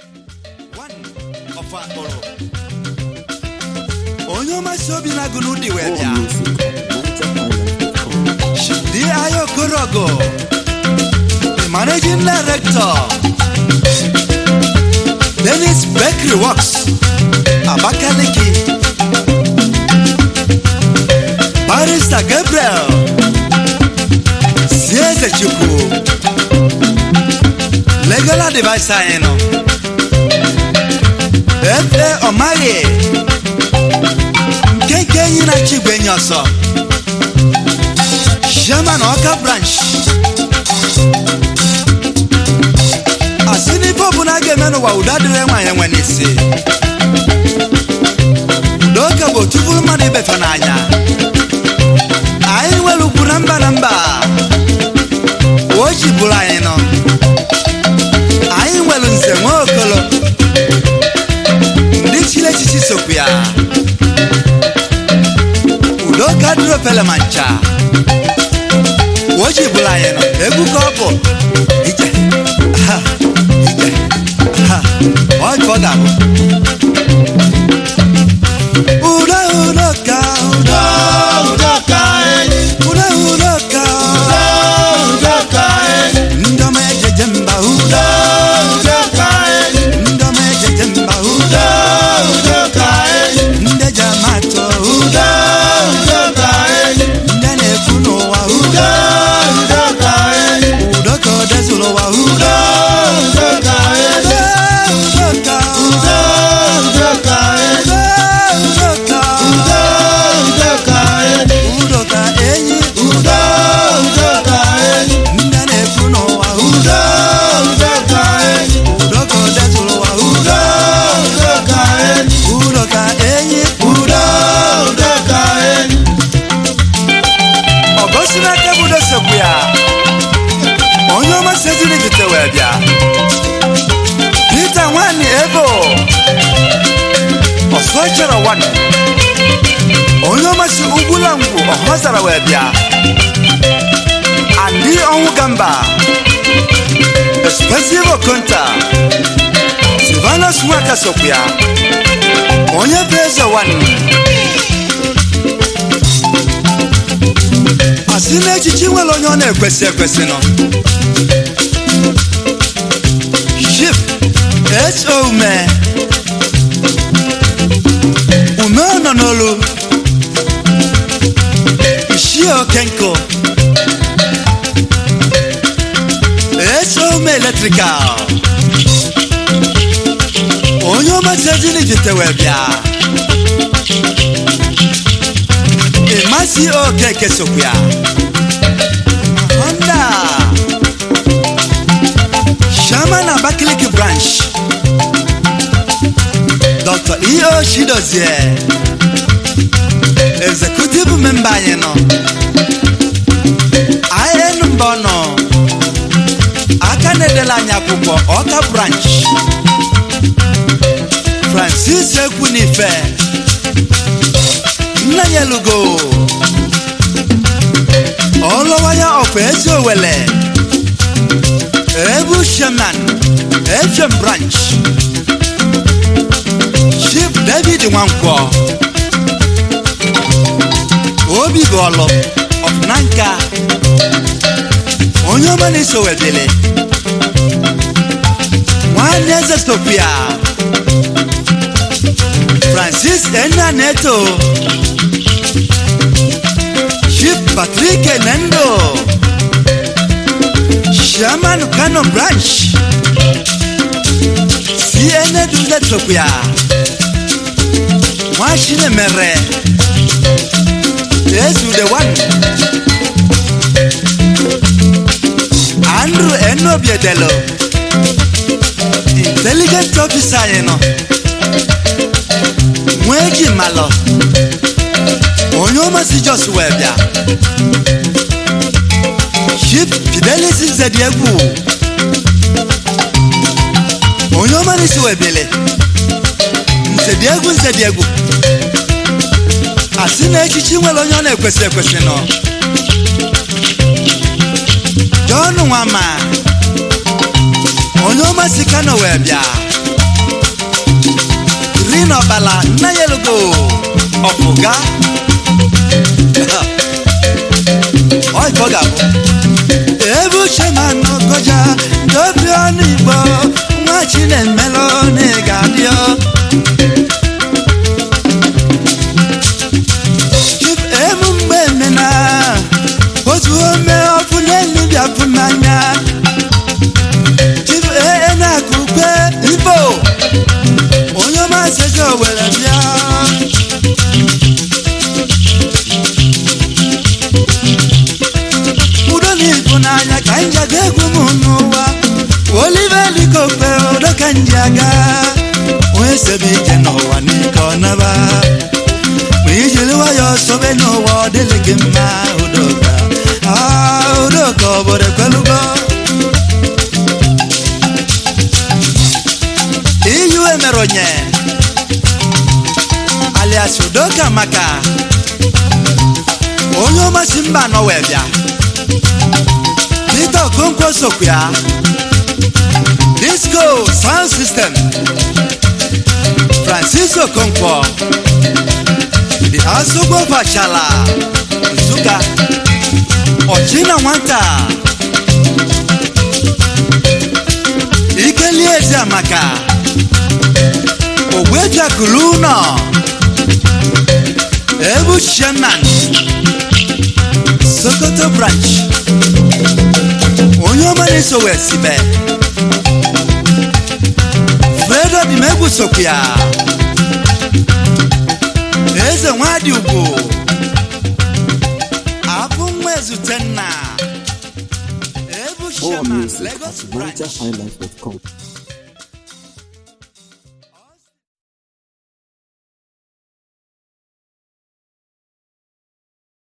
One of akpọrọ onye ọmasị obi na-agụ n'ụdị wee bịa Shidi Ayo Korogo the managing director Dennis Bakery Works Abakaliki Barrister Gabriel Sieze Chukwu Legal advice anyị nọ Efe Ọmaghị Nkeke enyi na Chigwe enyi ọsọ Chairman Ọka branch asị n'ife ọbụla a ga-eme n'ụwa udo adịrị nwaanyị nwe n'isi udo oke bụ otu bụrụ mmadụ ibefe n'anya anyị nwere ugwu na mba na mba o ji bụrụ anyị nọ anyị nwere nze nwa okolo ndị chiri echichi sokwu ya udo ka dịrị ofele ma ncha o ji bụrụ anyị nọ egwu ka ọ bụ ije ha ije ha ọ ka ọ ga-abụ udo udo ka udo udo ka udo udo ka udo ka ndị ọma ejeje mba udo udo ka ndị ọma ejeje mba udo udo ka ndị eji amatụ udo udo ka ndị a na-ekwu n'ụwa udo udo ka udo ka ọ dezuru ụwa udo udo ka udo udo ka udo udo ka udo udo ka udo udo ka udo ka enyi udo udo ka ndị a na-ekwu n'ụwa udo udo ka udo ka ọ dezuru ụwa udo udo ka udo ka enyi udo udo ka ọgọsi n'aka bụ dosegbu ya onye ọma seziri bite wee bịa Peter nwanyị ebo ọsọ chere wan onye ọma si ugwula ngwu ọhọzara wee bịa andị ọnwụ gamba expensive okonta silvanus nwaka sokwu ya onye bụ eze wan asị n'echichi nwere onye ọ na-ekwesị ekwesị nọ ship ho ume ume nọ n'olu ishie okenko ho ume eletrikal onye ọmasịjini jitewe bịa ịmasị okeke sokwu ya honda Shaman Abakaliki branch Dr. E.O. Chidozie Executive member anyị nọ IN mbọ nọ aka na-edela anyị akwụkwọ Ọka branch Francis Ekwunife nna ya lugo ọlọwaya ọkwa ezi owele Ebu Shaman, FM Branch, Chief David Nwankwo, Obi Golo of Nanka, onye ọma na-eso wedele, nwanne eze Sophia, Francis Enna Neto, Chief Patrick Nendo. Chairman Kano Branch CNN Dule Tokya Mwashine Mere Yesu the one Andrew Enobiedelo Intelligent officer you know Mwegi Malo Onye ọmasị Jos wee bịa Chief Fidelis Nzediegwu onye ọma na-esi webele Nzediegwu Nzediegwu asị na echichi nwere onye ọ na-ekwesị ekwesị nọ John Nwama onye ọma si Kano wee bịa ịnọbala nna ya elugo ọfụga ọịka ọ ga-abụ ebe uche ma nọkọja dobi ọnụ igbo nwa chinemelụ na ị ga-adịọ Chief emu mgbe emena otu ome ọfụ n'elu bịafụ n'anya Chief ee na-akụ ukwe ibo onye ọma sego were bịa udo na ịfụnanya ka anyị ji aga egwu m n'ụwa olive likokpe udo ka nji aga onye sebe ike n'ụwa n'ike ọ naba ma ijiri nwayọọ sobe n'ụwa ọ dịlị gị mma udoka Ah, udoka obodo ekwelugo iyu emere onye alias udoka maka onye ọmasị mba nọ wee bịa Peter Okonkwo sokwu ya disco sound system Francis Okonkwo the Asogbo Fachala Nsụka Ọchịna nwata Ikelie Eziamaka Ogbeja Kuluno Ebu Shenan Sokoto branch onye ọma na-eso wee sibe fredo dị m egwu sokwu ya eze nwadị ugwu abụ nwa ezute nna ebu More sheman music lagos at branch NigerHighlife.com.